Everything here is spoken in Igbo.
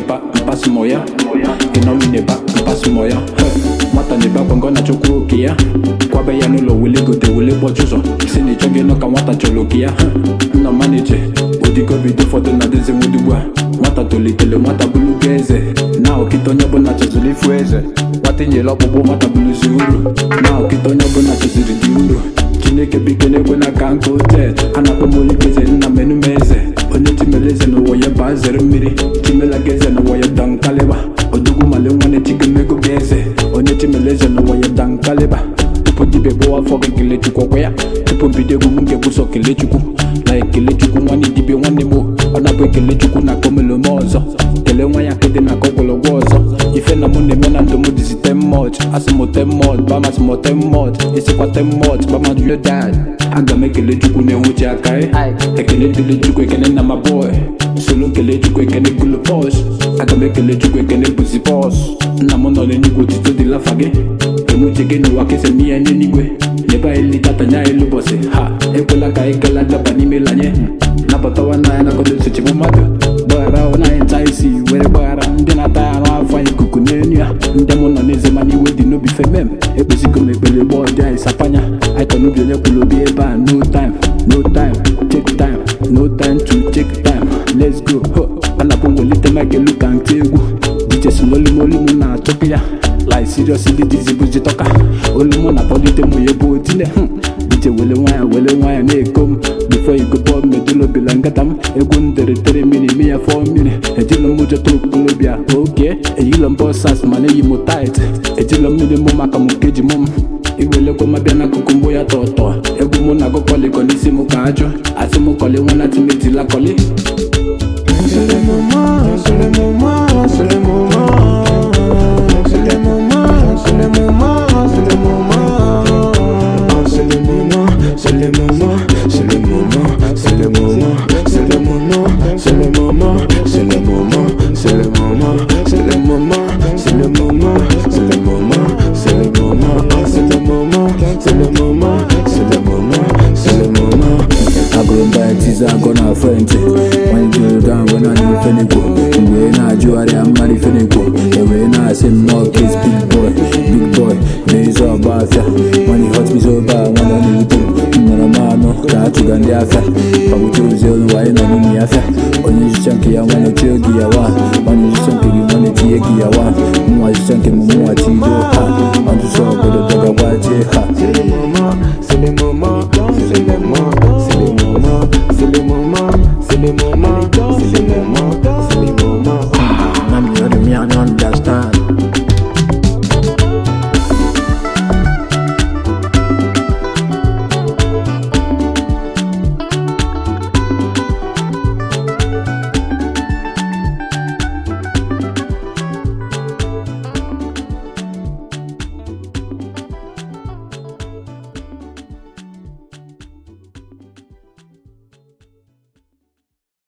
n'eba mpasu mọ ya ịnọmi n'eba mpasu mọ ya nwata n'ebe akwa ngọ na-achọkwa oke ya kwabe ya n'ụlọ wele gote wele gbọchi ụzọ si na ịchọghị ịnọ ka nwata chọrọ oke ya nna ma na-eche odigobido ụfọdụ na dịzi nwudugbu a nwata tolitere nwata bụlugo eze na okite onye ọbụla chọziri ifu eze nwata nyere ọkpụkpụ nwata bụluzi uru na okite onye ọbụla chọziri dị uru chineke biko na-ekwe na ka nke otet a na-akpọ m olikeze nna m enume eze onye chimere eze n'ụwa ya baa zere mmiri chimela gị eze n'ụwa ya dankaliba odogwu male nwanne chigemego gị eze onye chimere eze n'ụwa ya dankaliba tupu dibịa gbawa afọ gị kelee chukwu ọkwa ya tupu mbido egwu m ga-ekwusọ kelee chukwu na ekele chukwu nwanne dibịa nwanne m ọ na-abụ ekele chukwu na komelome ọzọ kelee nwa ya akịdị na ka ọgwụlọgwụ ọzọ ife na mụ na-eme na ndụ m dizi temot asị m temot bamasị m temot isikwa temot bamajuyo dad aga m ekele chukwu na-enwuchi aka ekele dịrị chukwu ekene na ma boy solo kelee chukwu ekene gulu bọs aga m ekele chukwu ekene bụzi bọs nna m nọ n'eluigwe otito dị lafa gị emuche gị n'ụwa kesa m ihe n'eluigwe n'ebe anyị litatanya elu bọsị ha ekwela ka anyị gala daba n'ime lanye napụtawa na ya nagodo nsochigbu mmadụ gbaghara anyị nta isi were gbaghara ndị na-ata ya arụ afọ anyị ikuku n'elu ya ndị mụ nọ n'eze mana iwe dị n'obi femem ekpezigo m ekpere gbọọ dị anyị sapanya anyị tọ n'obi onye kwuru obi ebe a no time no time take time no time to take time let's go ho anapụ mwelite makelu ka ntị egwu dije si n'olumolu m na-achọpụ ya like seriously dizi bụzi tọka olu mụ na-akpọlite mụ ya bụ otile dije wele nwayọ wele nwayọ na-eko m before you go bọọ medulobila nkata m egwu m dere tere mmiri ime ya fọ mmiri ejilo m ụjọta okolobịa oke eyilo m bọsas mana eyi m tait ejilo mmiri mụ maka m keji mụ m iwelekwa ma bịa n'akụkụ mgbo ya tọtọ egwu mụ na gụkọli kọli isi m ka ajụ asị m kọli nwa na timetila kọli C'est le moment, c'est le moment, c'est le moment. C'est le moment, c'est le moment, c'est le moment. Ah, c'est le moment, c'est le moment, c'est le moment, c'est le moment, c'est le moment, c'est le moment, c'est le moment, c'est le moment, c'est le moment, c'est le moment, c'est le moment, c'est le moment, Ah, c'est le moment, c'est le moment, c'est le moment, c'est le moment. agụrụ mba ya tizi agụ na frentị nwanyị jere down wee na ndị fenekwo wee na-ajụgharịa mmadụ fenekwo ewee na-asị m n'ọkis big boy big boy na-ezu ọgba afịa nwanyị hot me so bad nwana ọ na-ewute m nọrọ m anụ ka a chụga ndị afịa gbagbuche ozi olu wanyị nọ n'ime afịa onye nchicha nke ya nwanne ochie oge ya wa nwanne nchicha nke gị nwanne tinye gị ya wa mụnwa nchicha nke m mụnwa tido ha ọtụtụ obodo dọgagwaje ha C'est le moment, c'est le moment, c'est le moment, c'est le moment, c'est le moment, c'est le moment,